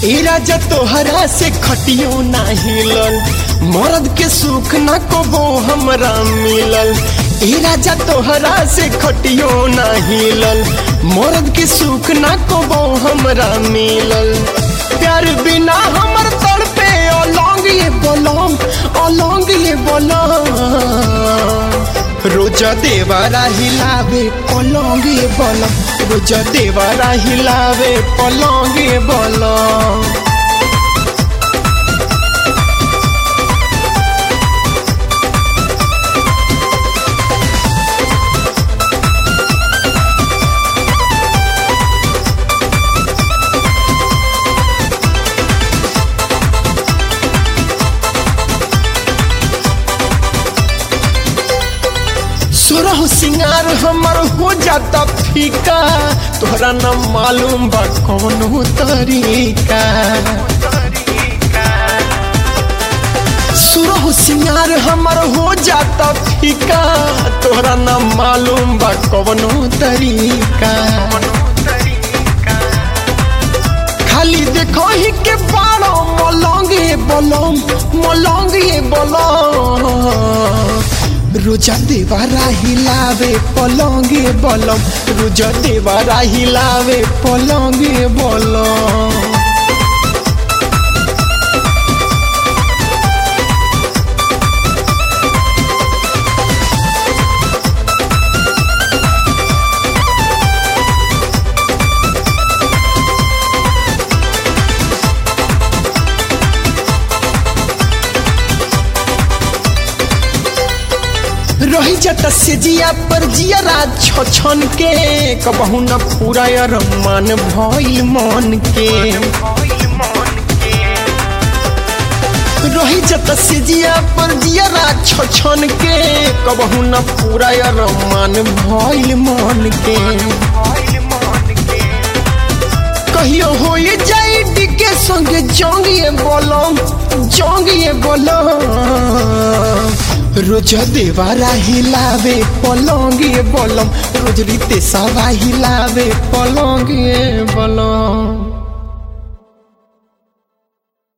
ए राजा तोहरा से खटियो ना हिलल मर्द के सुख ना कबो हमरा मिलल ए राजा तोहरा से खटियो ना हिलल मर्द के सुख ना कबो हमरा मिलल प्यार बिना हमर तड़पे अलौंग ये बोलम अलौंग ये बोलम रोज देवारा हिलावे पलंगे बलम रोज देवारा हिलावे पलंगे बलम सुरह सिंगार हमर हो जाता फीका तोहरा न मालूम बा कौन तरीका सुरह सिंगार हमर हो जाता फीका तोहरा न मालूम बा कौन तरीका खाली देखो ही के बाड़ो मलंगे बलम मलंगे बलम रोजा देवारा हिलावे पलंगे बलम रोजा देवारा हिलावे पलंगे बलम रही जता से जिया पर जिया छन के कबहू न पूरा मन भइल मन के रही जता से जिया पर जिया छन के कबहू न पूरा मन भइल मन के कहियो हो जाई डिके संगे जंगिए बोलम जंगिए बोलम रोज देवारा हिलावे पलंगे बलम रोज रीते सवा हिलावे पलंगे बलम